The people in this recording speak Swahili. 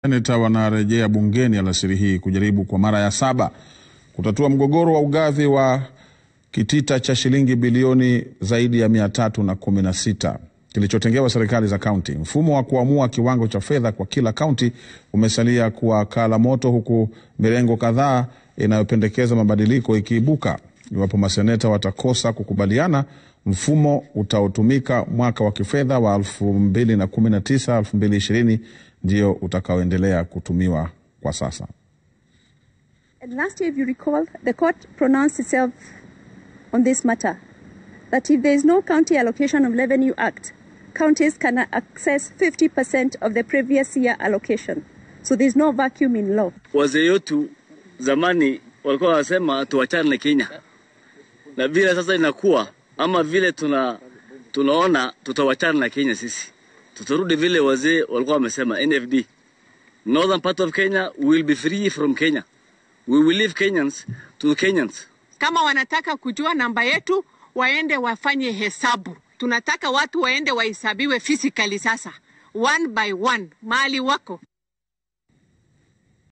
Seneta wanarejea bungeni alasiri hii kujaribu kwa mara ya saba kutatua mgogoro wa ugavi wa kitita cha shilingi bilioni zaidi ya mia tatu na kumi na sita kilichotengewa serikali za kaunti. Mfumo wa kuamua kiwango cha fedha kwa kila kaunti umesalia kuwa kala moto, huku mirengo kadhaa inayopendekeza mabadiliko ikiibuka. Iwapo maseneta watakosa kukubaliana, mfumo utaotumika mwaka wa kifedha wa 2019 2020 ndio utakaoendelea kutumiwa kwa sasa. And last year, if you recall, the court pronounced itself on this matter that if there is no County Allocation of Revenue Act, counties can access 50% of the previous year allocation. So there's no vacuum in law. Wazee wetu zamani walikuwa wanasema tuachane na Kenya, na vile sasa inakuwa ama vile tuna tunaona tutawachana na Kenya, sisi tutarudi vile wazee walikuwa wamesema NFD, northern part of Kenya will be free from Kenya, we will leave Kenyans to Kenyans. Kama wanataka kujua namba yetu, waende wafanye hesabu. Tunataka watu waende wahesabiwe physically sasa, one by one, mahali wako.